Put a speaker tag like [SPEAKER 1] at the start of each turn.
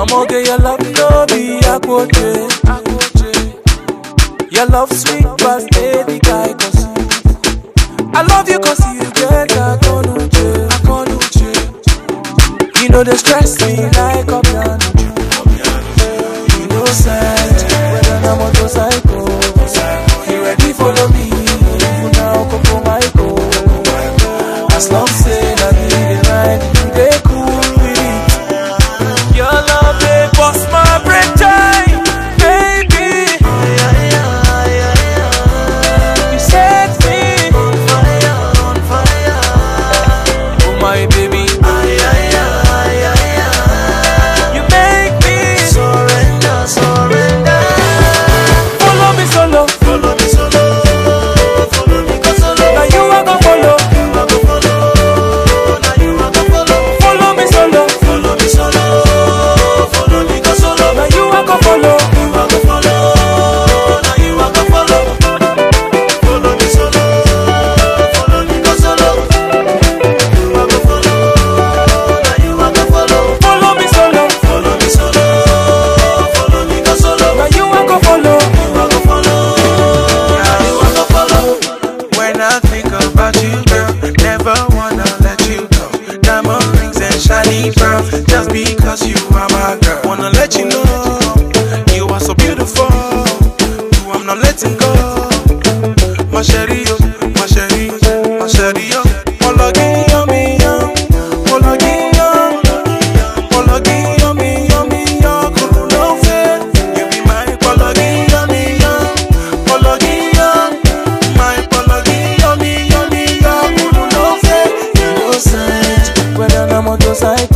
[SPEAKER 1] I'ma get your love, no be akwoche. Your love sweet, but baby guy, cause I love you cause you get a konuche, a konuche. You know they stress me like a piano. You know side, whether I'm motorcycle. You ready follow me? You now come for my go. As long say that me the ride, you dey cool with it. Your love they bust my brain time, baby. You set me on fire, on fire. Oh my baby, you make me surrender, surrender. Follow me solo,
[SPEAKER 2] Follow me solo, follow me go solo.
[SPEAKER 1] now you I go follow.
[SPEAKER 2] You a go follow, now you a go follow.
[SPEAKER 1] Follow me solo,
[SPEAKER 2] Follow me solo, follow me go solo.
[SPEAKER 1] now you I go follow.
[SPEAKER 2] You a go follow, now you a go follow. Follow me solo, follow me go solo. You a go follow, now you a go follow.
[SPEAKER 1] Follow me solo,
[SPEAKER 2] Follow me solo, follow me go solo.
[SPEAKER 1] now you I go follow.
[SPEAKER 2] You a go follow, now you a go follow.
[SPEAKER 3] When I think about you, girl, never wanna let you go. Diamond rings and shiny pearls, just because you are my girl. Wanna let you know you are so beautiful. You I'm not letting go. My sherry, oh, my sherry, my sherry, oh. Mologi, yummy, yum. Mologi, yum. Mologi, yummy, yummy, yum. Kuru no fair. You be my mologi, yummy, yum. Mologi, yum. My mologi, yummy, yummy, yum. Kuru no fair.
[SPEAKER 1] You know side, whether I'm motorcycle.